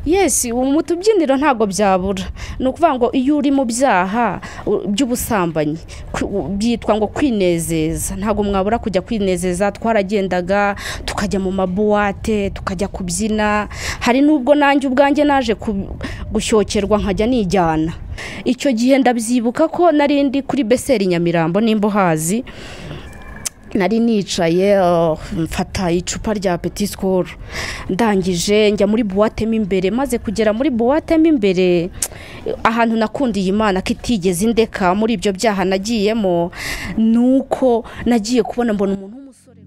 yesi ubu mu tubyiniro ntabwo byabura ni ukuvuga ngo iyo uri mu byaha u- by'ubusambanyi kwi- u- byitwa ngo kwinezeza ntabwo mwabura kujya kwinezeza twaragendaga tukajya mu mabuwate tukajya kubyina hari n'ubwo nanjye ubwanjye naje ku- gushyokirwa nkajya nijyana icyo gihe ndabyibuka ko nari ndi kuri beseri nyamirambo nimba uhazi nari nicaye uh, mfata icupa rya peti sikoro ndangije njya muri buwate mo imbere maze kugera muri buwate mo imbere ahantu nakundiye imana ko itigeze indeka muri ibyo byaha nagiyemo ni uko nagiye kubona mbona umuntu w'umusore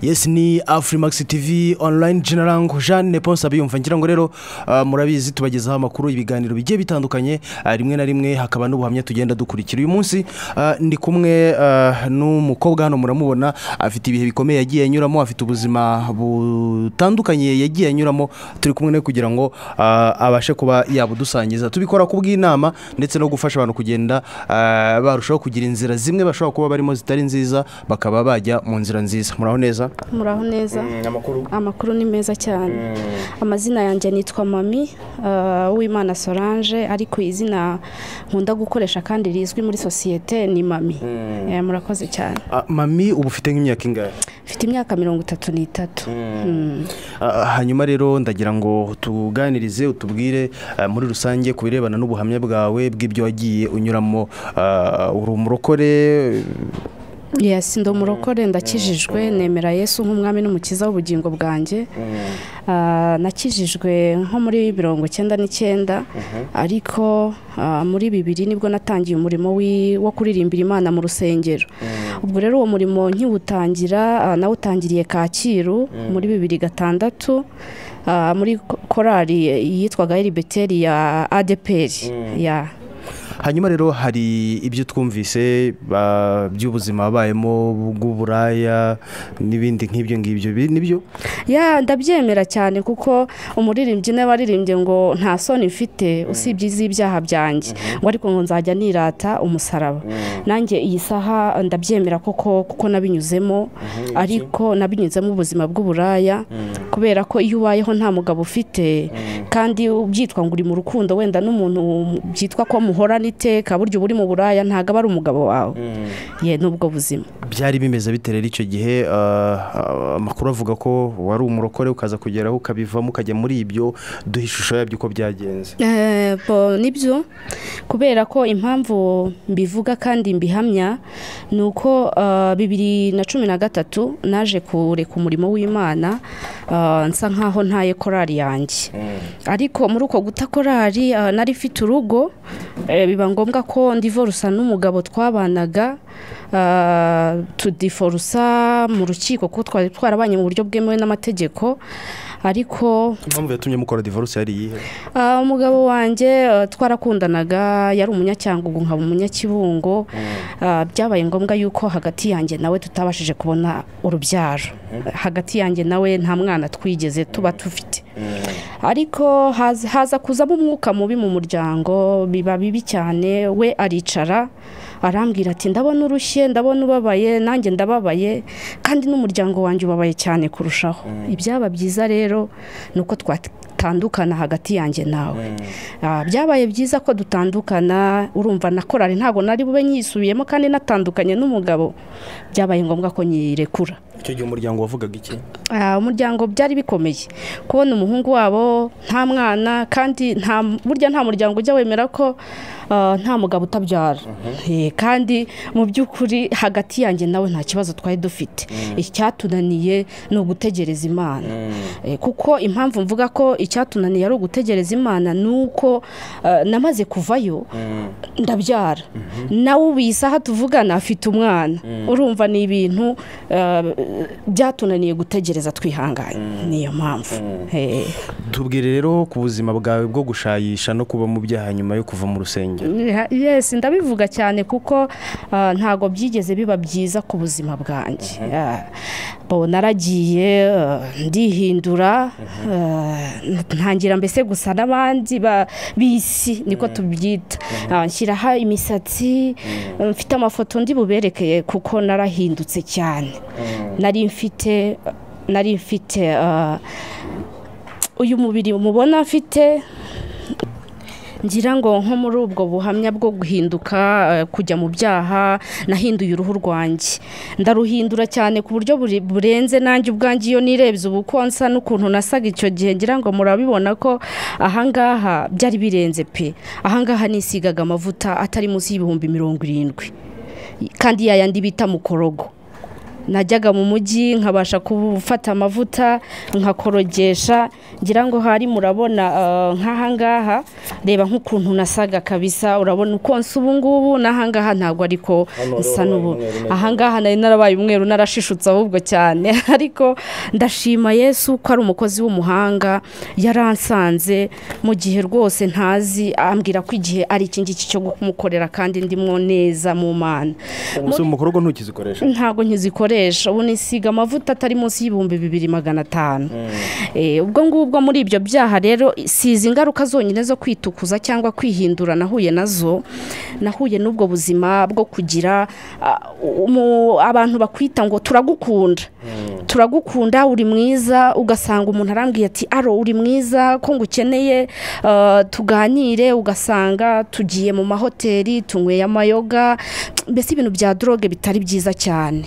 yes ni afurimakisi tivi onurayini jenarango jeanne ponse abiyumva ngira ngo rero ah, murabizi tubagezaho amakuru ibiganiro bigiye bitandukanye ah, rimwe na rimwe hakaba n'ubuhamya tugenda dukurikira uyu munsi ah, ndi kumwe ah, n'umukobwa hano muramubona afite ibihe bikomeye yagiye anyuramo afite ubuzima butandukanye yagiye anyuramo turi kumwe nawe kugira ngo ah, abashe kuba yabudusangiza tubikora ku bw'inama ndetse no gufasha abantu kugenda ah, barushaho kugira inzira zimwe bashobora kuba barimo zitari nziza bakaba bajya mu nzira nziza muraho neza muraho neza amakuru amakuru ni meza cyane amazina yanjye nitwa mami uh, uwimana solange ariko izina nkunda gukoresha kandi rizwi muri sosiyete ni mami Eh, murakoze cyane mami ubu ufite nk'imyaka ingahe mfite imyaka mirongo itatu n'itatu Ah, hanyuma rero ndagira ngo tuganirize utubwire ah, muri rusange ku birebana n'ubuhamya bwawe bw'ibyo wagiye unyuramo ah, uri umurokore yesi ndi umurokore ndakijijwe nemera yesu nk'umwami n'umukiza w'ubugingo bwanjye Ah, nakijijwe nko muri mirongo icyenda n'icyenda ariko ah, muri bibiri nibwo natangiye umurimo wi- wo kuririmbira imana mu rusengero ubwo rero uwo murimo nkiwutangira ah, nawutangiriye kacyiru muri bibiri gatandatu ah, muri ko- korali yitwaga eribeteri ya adeperi ya hanyuma rero hari ibyo twumvise ah, by'ubuzima wabayemo bw'uburaya n'ibindi nk'ibyo ngibyo bi- nibyo ya ndabyemera cyane kuko umuririmbyi niba waririmbye ngo nta soni mfite usibye iz'ibyaha byanjye ngo ariko ngo nzajya nirata umusaraba nanjye iyi saha ndabyemera koko kuko nabinyuzemo ariko nabinyuzemo ubuzima bw'uburaya kubera ko iyo ubayeho nta mugabo ufite kandi byitwa ngo uri mu rukundo wenda n'umuntu byitwa ko muhorana iteka burya uba uri mu buraya ntabwo aba ari umugabo wawe ye n'ubwo buzima byari bimeze bite rero icyo gihe ah, ah, amakuru avuga ko wari umurokore ukaza kugeraho ukabivamo ukajya muri ibyo duha ishusho yabyo uko byagenze Eh, bo nibyo kubera ko impamvu mbivuga kandi mbihamya ni uko eh, bibiri na cumi na gatatu naje kureka umurimo w'imana eh, nsa nkaho ntaye korari yanjye ariko muri uko guta korari eh, nari mfite urugo eh, biba ngombwa ko ndivorusa n'umugabo twabanaga eh, tudiforusa mu rukiko kuko twari twarabanye mu buryo bwemewe n'amategeko ariko impamvu yatumye mukora divorce yari iyihe Ah, umugabo wanjye ah, twarakundanaga yari umunyacyanga ubu nkaba umunyakibungo Ah, byabaye ngombwa yuko hagati yanjye nawe tutabashije kubona urubyaro hagati yanjye nawe nta mwana twigeze tuba tufite ariko haza haza kuzamo umwuka mubi mu muryango biba bibi cyane we aricara arambwira ati ndabona urushye ndabona ubabaye nanjye ndababaye kandi n'umuryango wanjye ubabaye cyane kurushaho ibyaba byiza rero ni uko twatandukana hagati yanjye nawe Ah, byabaye byiza ko dutandukana urumva na korari ntabwo nari bube nyisubiyemo kandi natandukanye n'umugabo byabaye ngombwa ko nyirekura icyo gihe umuryango wavugaga iki Ah, umuryango byari bikomeye kubona umuhungu wabo nta mwana kandi nta burya nta muryango ujya wemera ko ah, nta mugabo utabyara Eh, kandi mu by'ukuri hagati yanjye nawe nta kibazo twari dufite icyatunaniye ni ugutegereza imana Eh, kuko impamvu mvuga ko icyatunaniye ari ugutegereza imana ni uko ah, namaze kuvayo ndabyara nawe ubu iyi saha tuvugana afite umwana urumva ni ibintu eh, byatunaniye gutegereza twihanganye niyo mpamvu Eh, tubwire rero ku buzima bwawe bwo gushayisha no kuba mu byaha nyuma yo kuva mu rusengero yes ndabivuga cyane kuko ah, ntago byigeze biba byiza ku buzima bwanjye Ah, bo naragiye eh, ndihindura eh, ntangira mbese gusa n'abandi ba- b'isi niko tubyita Ah, nshyiraho imisatsi eh, mfite amafoto ndi buberekeye kuko narahindutse cyane nari mfite nari mfite eh, uyu mubiri mubona mfite ngira ngo nko muri ubwo buhamya bwo guhinduka eh, kujya mu byaha nahinduye uruhu rwanjye ndaruhindura cyane ku buryo buri- burenze nanjye ubwanjye iyo nirebye ubu uko nsa n'ukuntu nasaga icyo gihe ngira ngo murabibona ko ahangaha byari birenze pe ahangaha nisigaga amavuta atari munsi y'ibihumbi mirongo irindwi kandi yayandi bita mukorogo najyaga mu mujyi nkabasha gufata amavuta nkakorogesha ngira ngo hari murabona eh, nk'aha ngaha reba nk'ukuntu nasaga kabisa urabona uko nsa ubu ngubu n'ahangaha ntabwo ariko Hano nsa wabaye n'ubu umweru neza. ahangaha nari narabaye umweru narashishutse ahubwo cyane ariko ndashima yesu ko ari umukozi w'umuhanga yaransanze mu gihe rwose ntazi ambwira ko igihe ari iki ngiki cyo kumukorera kandi ndimo neza mu mana umunsi w'umukorogo ntukizikoresha ntabwo nkizikoresha ubu nisiga amavuta atari munsi y'ibihumbi bibiri magana atanu Eh, ubwo ngubwo muri ibyo byaha rero sizi ingaruka zonyine zo kwitukuza cyangwa kwihindura nahuye nazo nahuye n'ubwo buzima bwo kugira ah, umu- abantu bakwita ngo turagukunda turagukunda uri mwiza ugasanga umuntu arambwiye ati aro uri mwiza ko ngukeneye ah, tuganire ugasanga tugiye mu mahoteli tunyweye amayoga mbese ibintu bya doroge bitari byiza cyane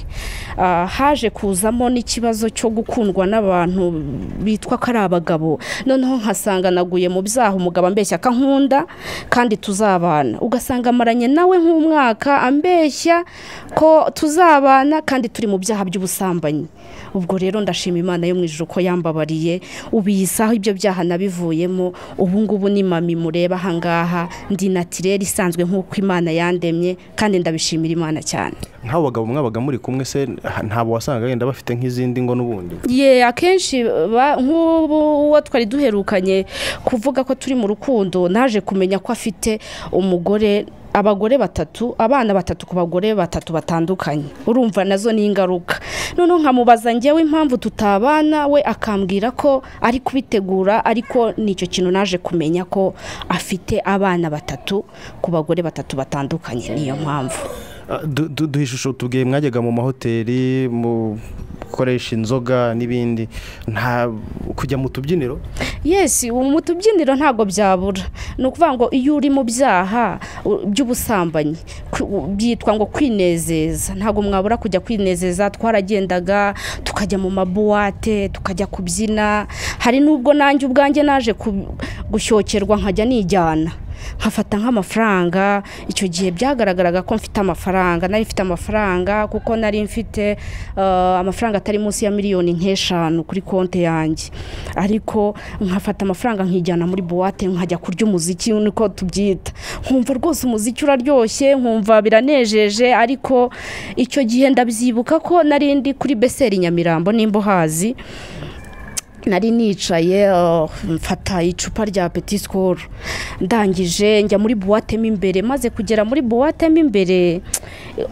Ah, haje kuzamo n'ikibazo cyo gukundwa n'abantu bitwa ko ari abagabo noneho nkasanga naguye mu byaha umugabo ambeshya ko ankunda kandi tuzabana ugasanga amaranye nawe nk'umwaka ambeshya ko tuzabana kandi turi mu byaha by'ubusambanyi ubwo rero ndashima imana yo mu ijoro ko yambabariye ubu iyi saha ibyo byaha nabivuyemo ubu ngubu ni mami mureba ahangaha ndi natirere isanzwe nk'uko imana yandemye kandi ndabishimira imana cyane nk'abo bagabo mwabaga muri kumwe se ha- ntabwo wasangaga yenda bafite nk'izindi ngo n'ubundi ye akenshi ba- nk'ubu uwo twari duherukanye kuvuga ko turi mu rukundo naje kumenya ko afite umugore abagore batatu abana batatu ku bagore batatu batandukanye urumva nazo ni ingaruka noneho nkamubaza njyewe impamvu tutabana we akambwira ko ari kubitegura ariko nicyo kintu naje kumenya ko afite abana batatu ku bagore batatu batandukanye niyo mpamvu Ah, du- du- duha ishusho tubwiye mwajyaga mu mahoteli mu gukoresha inzoga n'ibindi nta kujya mu tubyiniro yes ubu mu tubyiniro ntabwo byabura ni ukuvuga ngo iyo uri mu byaha u- by'ubusambanyi ku- u- byitwa ngo kwinezeza ntabwo mwabura kujya kwinezeza twaragendaga tukajya mu mabuwate tukajya kubyina hari n'ubwo nanjye ubwanjye naje ku- gushyokерwa nkajya nijyana nkafata nk'amafaranga icyo gihe byagaragaraga ko mfite amafaranga nari mfite amafaranga kuko nari mfite eh, amafaranga atari munsi ya miliyoni nk'eshanu kuri konti yanjye ariko nkafata amafaranga nkijyana muri buwate nkajya kurya umuziki niko tubyita nkumva rwose umuziki uraryoshye nkumva biranejeje ariko icyo gihe ndabyibuka ko nari ndi kuri beseri nyamirambo nimba uhazi nari nicaye uh, mfata icupa rya peti sikoro ndangije njya muri buwate mo imbere maze kugera muri buwate mo imbere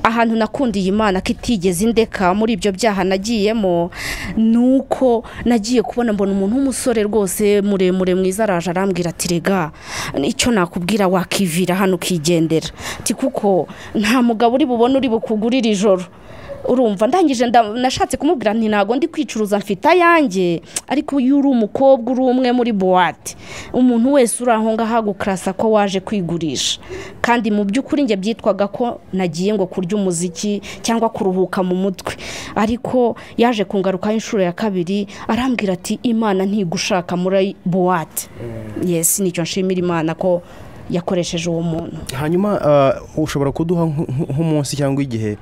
ahantu nakundiye imana ko itigeze indeka muri ibyo byaha nagiyemo ni uko nagiye kubona mbona umuntu w'umusore rwose muremure mwiza araje arambwira ati rega icyo nakubwira wakivira hano ukigendera ati kuko nta mugabo uri bubone uri bukugurire ijoro urumva ndangije nda- nashatse kumubwira nti ntabwo ndi kwicuruza mfite ayanjye ariko iyo uri umukobwa uri umwe muri buwate umuntu wese uri aho ngaho agukarasa ko waje kwigurisha kandi mu by'ukuri njye byitwaga ko nagiye ngo kurya umuziki cyangwa kuruhuka mu mutwe ariko yaje kungarukaho inshuro ya kabiri arambwira ati imana ntigushaka muri buwate yesi nicyo nshimira imana ko yakoresheje uwo muntu hanyuma ah, ushobora kuduha nk- nk- nk'umunsi cyangwa igihe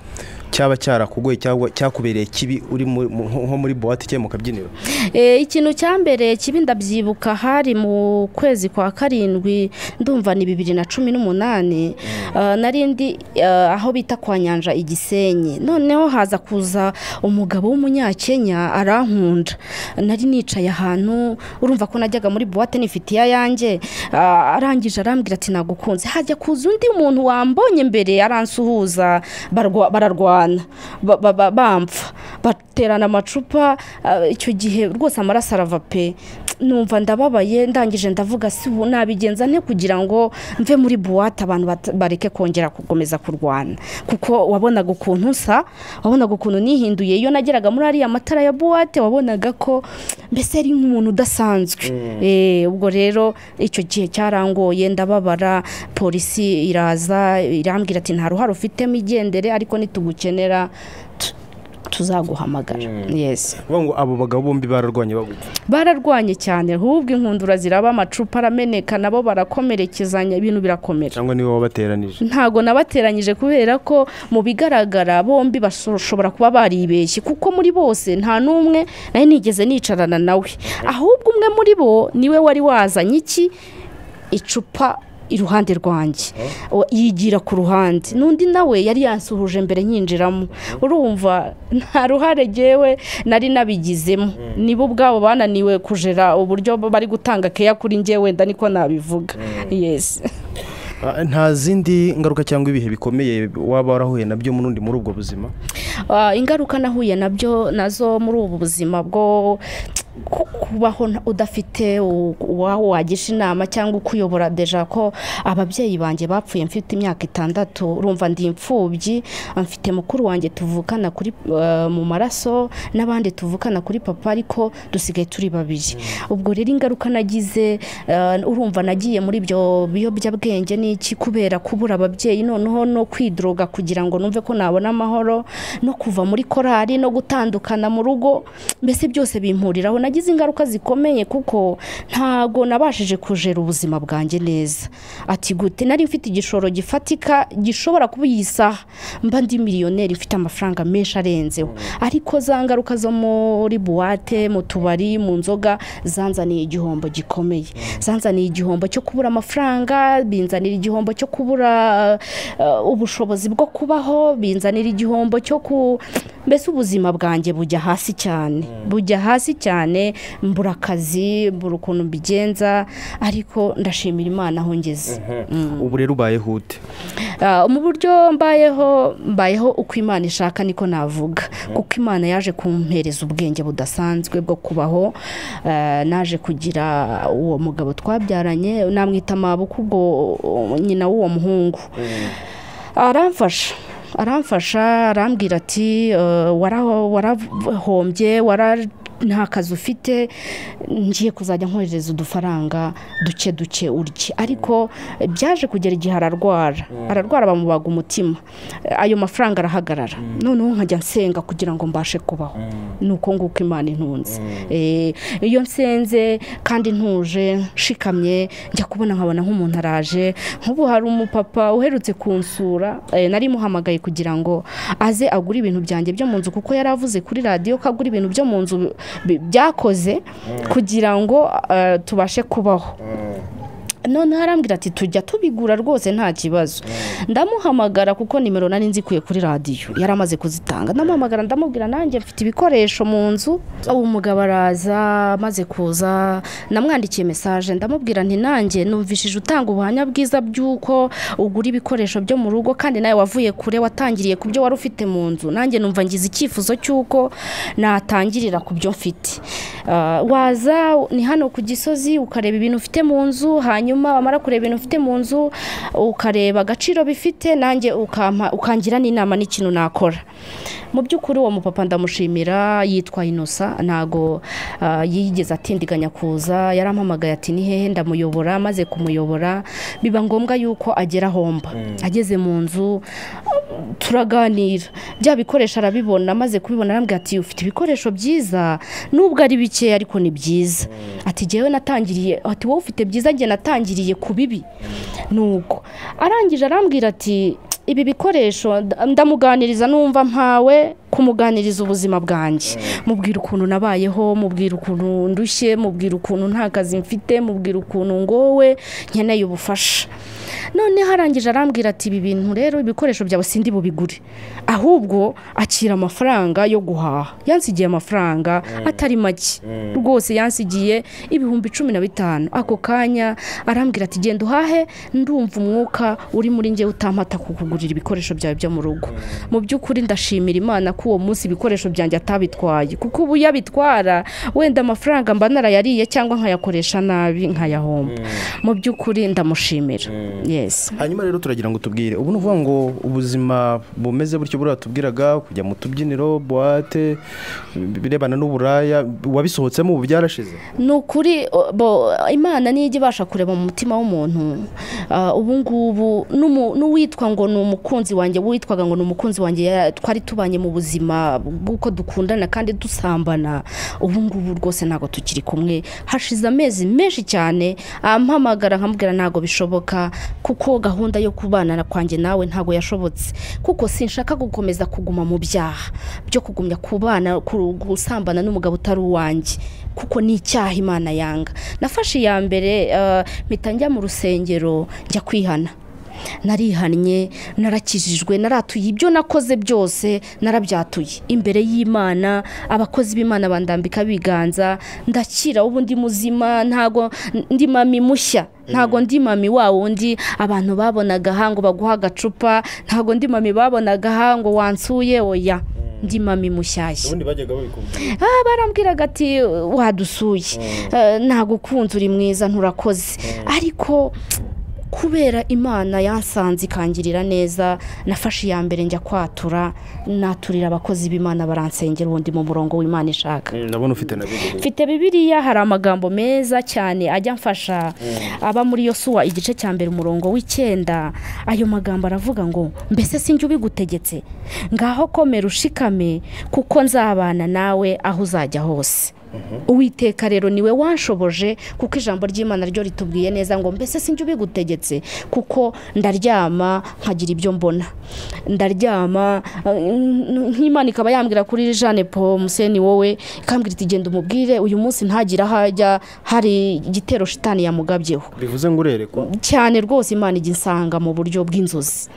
cyaba cyarakugoye cyangwa cyakubereye kibi uri mu- mu- nko nko muri buwate cyangwa mu kabyiniro Eh, ikintu cya mbere kibi ndabyibuka hari mu kwezi kwa karindwi ndumva ni bibiri na cumi n'umunani Ah, nari ndi ah, aho bita kwa nyanja igisenyi noneho haza kuza umugabo w'umunyakenya arankunda nari nicaye ahantu urumva ko najyaga muri buwate nifitiye ayanjye Ah, arangije arambwira ati nagukunze hajya kuza undi muntu wambonye mbere aransuhuza barwa- bararwana ba- ba- ba- bampfa baterana amacupa ah, icyo gihe rwose amaraso arava pe numva ndababaye ndangije ndavuga si ubu nabigenza nte kugira ngo mve muri buwate abantu bata- bareke kongera gukomeza kurwana kuko wabonaga ukuntu nsa wabonaga ukuntu nihinduye iyo nageraga muri ariya matara ya buwate wabonaga ko mbese ari nk'umuntu udasanzwe Eh, ubwo rero icyo gihe cyarangoye ndababara polisi iraza irambwira ati nta ruhare ufitemo igendere ariko nitugukenera tu- tuzaguhamagara yesi Uvuga ngo abo bagabo bombi bararwanye bagutse bararwanye cyane ahubwo inkundura ziraba amacupa arameneka nabo barakomerekezanya ibintu birakomera cyangwa niwe wabateranije ntago nabateranyije kubera ko mu bigaragara bombi bashobora kuba baribeshye kuko muri bose nta n'umwe nawe nigeze nicarana nawe ahubwo umwe muri bo niwe wari wazanye iki icupa iruhande rwanjye O- yigira ku ruhande n'undi nawe yari yansuhuje mbere nyinjiramo urumva nta ruhare ngewe nari nabigizemo nibo ubwabo bananiwe kujera uburyo bari gutanga keya kuri ngewe wenda niko nabivuga yesi Ah, nta zindi ngaruka cyangwa ibihe bikomeye waba warahuye nabyo muri undi muri ubwo buzima Ah, ingaruka nahuye nabyo nazo muri ubu buzima bwo ku- kubaho nta- udafite u- uwawe wagisha inama cyangwa ukuyobora deja ko ababyeyi banjye bapfuye mfite imyaka itandatu urumva ndi imfubyi mfite mukuru wanjye tuvukana kuri eh, mu maraso n'abandi tuvukana kuri papa ariko dusigaye turi babiri ubwo rero ingaruka nagize eh, urumva nagiye muri ibyo biyobyabwenge n'iki kubera kubura ababyeyi noneho no kwidroga kugira ngo numve ko nabona amahoro no kuva muri korari no gutandukana mu rugo mbese byose bimpuriraho nagize ingaruka zikomeye kuko ntago nabashije kujera ubuzima bwanjye neza ati gute nari mfite igishoro gifatika gishobora kuba iyi saha mba ndi miliyoneri mfite amafaranga menshi arenzeho ariko za ngaruka zo muri buwate mu tubari mu nzoga zanzaniye igihombo gikomeye zanzaniye igihombo cyo kubura amafaranga binzanira igihombo cyo kubura eh, ubushobozi bwo kubaho binzanira igihombo cyo ku mbese ubuzima bwanjye bujya hasi cyane bujya hasi cyane mbura akazi mbura ukuntu mbigenza ariko ndashimira imana aho ngeze ubu rero ubayeho ute Ah, mu buryo mbayeho mbayeho uko imana ishaka niko navuga kuko imana yaje kumpereza ubwenge budasanzwe bwo kubaho Ah, naje kugira uwo mugabo twabyaranye namwita mabuku ubwo uh, nyina w'uwo muhungu aramfasha aramfasha arambwira ati "Eh, wara- warahombye wara nta kazi ufite ngiye kuzajya nkohereza udufaranga duke duke urye ariko eh, byaje kugera igihe ararwara ararwara bamubaga umutima Eh, ayo mafaranga arahagarara noneho nkajya nsenga kugira ngo mbashe kubaho ni uko nguko imana intunze Eh, iyo nsenze kandi ntuje nshikamye njya kubona nkabona nk'umuntu araje nk'ubu hari umupapa uherutse kunsura eh, nari muhamagaye kugira ngo aze agure ibintu byanjye byo mu nzu kuko yari avuze kuri radiyo ko agura ibintu byo mu nzu bi- byakoze kugira ngo eh, tubashe kubaho noneho arambwira ati tujya tubigura rwose nta kibazo ndamuhamagara kuko nimero nari nzikuye kuri radiyo yari amaze kuzitanga ndamuhamagara ndamubwira nanjye mfite ibikoresho mu nzu uwo mugabo araza amaze kuza namwandikiye mesaje ndamubwira nti nanjye numvishije utanga ubuhamya bwiza bw'uko ugura ibikoresho byo mu rugo kandi nawe wavuye kure watangiriye ku byo wari ufite mu nzu nanjye numva ngize icyifuzo cy'uko natangirira ku byo mfite Ah, waza ni hano ku gisozi ukareba ibintu ufite mu nzu hanyuma wamara kureba ibintu ufite mu nzu ukareba agaciro bifite nanjye ukampa- ukangira n'inama n'ikintu nakora mu by'ukuri uwo mupapa ndamushimira yitwa inosa ntago ah, yigeze atindiganya kuza yarampamagaye ati ni hehe ndamuyobora maze kumuyobora biba ngombwa yuko agera homba ageze mu nzu turaganira bya bikoresho arabibona amaze kubibona arambwira ati ufite ibikoresho byiza nubwo ari bikeya ariko ni byiza ati jyewe natangiriye ati wowe ufite byiza njye natangiriye ku bibi nuko arangije arambwira ati ibi bikoresho nda- ndamuganiriza numva mpawe kumuganiriza ubuzima bwanjye mubwira ukuntu nabayeho mubwira ukuntu ndushye mubwira ukuntu nta kazi mfite mubwira ukuntu ngowe nkeneye ubufasha none harangije arambwira ati ibi bintu rero ibikoresho byawe sindi bubigure ahubwo akira amafaranga yo guhaha yansigiye amafaranga atari make rwose yansigiye ibihumbi cumi na bitanu ako kanya arambwira ati genda uhahe ndumva umwuka uri muri njye utampata kukugurira ibikoresho byawe byo mu rugo mu by'ukuri ndashimira imana ko uwo munsi ibikoresho byanjye atabitwaye kuko ubu iyo abitwara wenda amafaranga mba narayariye cyangwa nkayakoresha nabi nkayahomba mu by'ukuri ndamushimira yesi hanyuma rero turagira ngo tubwire ubu ni ukuvuga ngo ubuzima bumeze butyo buriya tubwiraga kujya mu tubyiniro buwate ibirebana n'uburaya wabisohotsemo ubu byarashize ni ukuri o- bo imana nijya ibasha kureba mu mutima w'umuntu ah, ubu ngubu n'umu- n'uwitwa ngo ni umukunzi wanjye witwaga ngo ni umukunzi wanjye ya- twari tubanye mu buzima bw'uko dukundana kandi dusambana ubu ngubu rwose ntabwo tukiri kumwe hashize amezi menshi cyane ampamagara nkamubwira ntabwo bishoboka kuko gahunda yo kubana na kwanjye nawe ntabwo yashobotse kuko sinshaka gukomeza kuguma mu byaha byo kugumya kubana ku- gusambana n'umugabo utari uwanjye kuko ni icyaha imana yanga nafashe iya mbere eh, mpita njya mu rusengero njya kwihana narihannye narakijijwe naratuye ibyo nakoze byose narabyatuye imbere y'imana abakozi b'imana bandambika ibiganza ndakira ubu ndi muzima ntago ndi mami mushya ntago ndi mami wa wundi abantu babonaga aha ngo baguha agacupa ntago ndi mami babonaga aha ngo wansuye oya ndi mami mushyashya ubundi bajyaga babikubwira Ah, barambwiraga ati wadusuye Eh, nagukunze uri mwiza nturakoze ariko kubera imana yansanze ikangirira neza nafashe iya mbere njya kwatura naturira abakozi b'imana baransengera ubundi mu murongo w'imana ishaka ndabona ufite na bibiri mfite bibiliya hari amagambo meza cyane ajya amfasha aba muri yosuwa igice cya mbere umurongo w'icyenda ayo magambo aravuga ngo mbese sinjye ubigutegetse ngaho komera ushikame kuko nzabana nawe aho uzajya hose uwiteka rero niwe wanshoboje kuko ijambo ry'imana ryo ritubwiye neza ngo mbese sinjye ubigutegetse kuko ndaryama nkagira ibyo mbona ndaryama eh, nk'imana ikaba yambwira kuri jeanne paul museni wowe ikambwira iti genda umubwire uyu munsi ntagire aho ajya hari igitero shitani yamugabyeho bivuze ngo urerekwa cyane rwose imana ijya insanga mu buryo bw'inzozi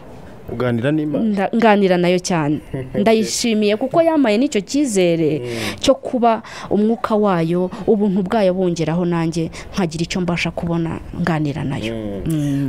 uganira n'imana Nda- nganira nayo cyane ndayishimiye kuko yamaye n'icyo cyizere cyo kuba umwuka wayo ubuntu bwayo bungeraho nanjye nkagira icyo mbasha kubona nganira nayo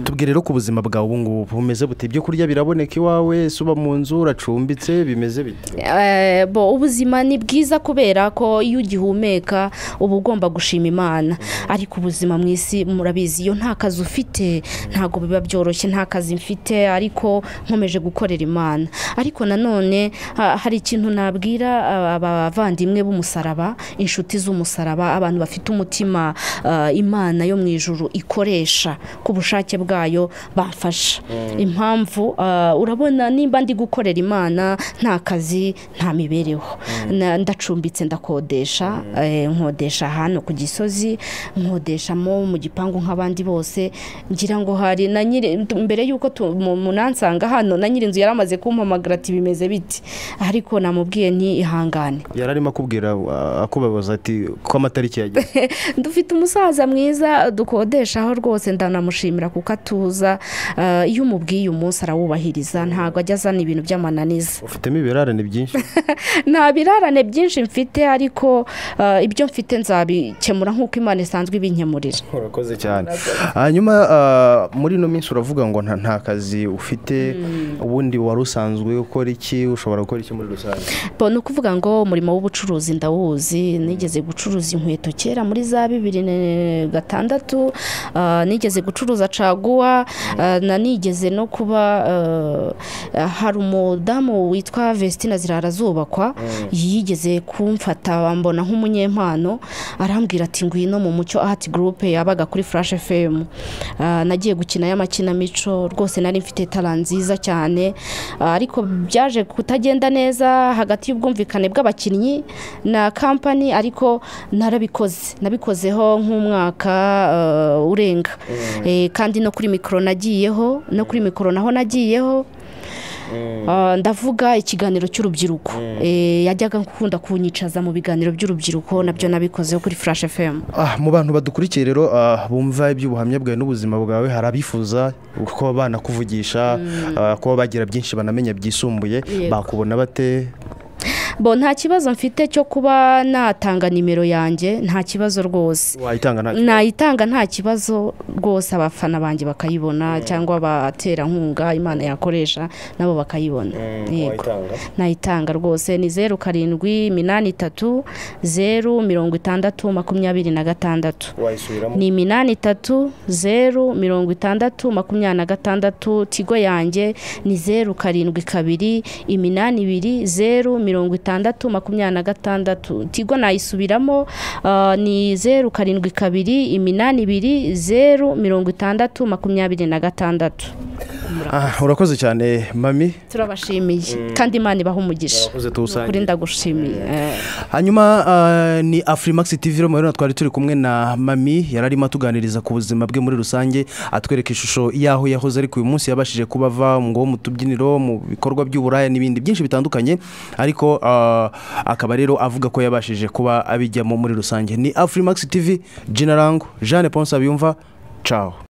tubwire rero ku buzima bwawe ubu ngubu bumeze bute ibyo kurya biraboneka iwawe ese uba mu nzu uracumbitse bimeze bite Eh, bo ubuzima ni bwiza kubera ko iyo ugihumeka uba ugomba gushima imana ariko ubuzima mu isi murabizi iyo nta kazi ufite ntabwo biba byoroshye nta kazi mfite ariko nkomeje gukorera imana ariko nanone ha- hari ikintu nabwira aba- abavandimwe b'umusaraba inshuti z'umusaraba abantu bafite umutima eh, imana yo mu ijuru ikoresha ku bushake bwayo bafasha impamvu ah, urabona nimba ndi gukorera imana nta kazi nta mibereho Na- ndacumbitse ndakodesha eh, nkodesha hano ku gisozi nkodeshamo mu gipangu nk'abandi bose ngira ngo hari na nyiri mbere y'uko tu- mu- munansanga hano na nyir'inzu yari amaze kumpamagara ati bimeze biti ariko namubwiye nti ihangane yari arimo akubwira uh, akubabaza ati ko amatariki yageze dufite umusaza mwiza dukodeshaho rwose ndanamushimira kuko atuza eh, iyo umubwiye umunsi arawubahiriza ntabwo ajya azana ibintu by'amananiza ufitemo ibirarane byinshi nta birarane byinshi mfite ariko eh, ibyo mfite nzabikemura nk'uko imana isanzwe ibinkemurira urakoze cyane hanyuma uh, muri ino minsi uravuga ngo nta, nta kazi ufite ubundi wari usanzwe ukora iki ushobora gukora iki muri rusange bo ni ukuvuga ngo umurimo w'ubucuruzi ndawuzi nigeze gucuruza inkweto kera muri za bibiri na gatandatu ah, nigeze gucuruza caguwa ah, na nigeze no kuba ah, hari umudamu witwa vestina zirara zubakwa yigeze kumfata mbona nk'umunyempano arambwira ati ngwino mu mucyo ati gurupe yabaga kuri flash fm Ah, nagiye gukinayo amakinamico rwose nari mfite tara nziza cyane Ah, ariko byaje kutagenda neza hagati y'ubwumvikane bw'abakinnyi na kampani ariko narabikoze nabikozeho nk'umwaka ah, urenga Eh, kandi no kuri mikoro nagiyeho no kuri mikoro naho nagiyeho Ah, ndavuga ikiganiro cy'urubyiruko Eh, yajyaga gukunda kunyicaza mu biganiro by'urubyiruko nabyo nabikozeho kuri flash fm Ah, mu bantu badukurikiye rero ah, bumva iby'ubuhamya bwawe n'ubuzima bwawe hari abifuza ko banakuvugisha ah, ko bagira byinshi banamenya byisumbuye Yego. bakubona bate bo nta kibazo mfite cyo kuba natanga nimero yanjye nta kibazo rwose wayitanga nta nayitanga nta kibazo rwose abafana banjye bakayibona cyangwa abaterankunga imana yakoresha nabo bakayibona yego nayitanga rwose ni zeru karindwi iminani itatu zeru mirongo itandatu makumyabiri na gatandatu wayisubiramo ni iminani itatu zeru mirongo itandatu makumyabiri na gatandatu tigo yanjye ni zeru karindwi kabiri iminani ibiri zeru mirongo itandatu makumyabiri na gatandatu tigo nayisubiramo ah, ni zeru karindwi kabiri iminani ibiri zeru mirongo itandatu makumyabiri na gatandatu Ah, urakoze cyane mami turabashimiye kandi imana ibaha umugisha urakoze kuri tuwusange ndagushimiye Eh. hanyuma ah, ni afurimax tv rero rero twari turi kumwe na mami yari arimo atuganiriza ku buzima bwe muri rusange atwereka ishusho y'aho yahoze ariko uyu munsi yabashije kuba ava ngo mu tubyiniro mu bikorwa by'uburaya n'ibindi byinshi bitandukanye ariko ah, akaba rero avuga ko yabashije kuba abijyamo muri rusange ni afurimax tv jina rango jeanne ponsa biyumva caho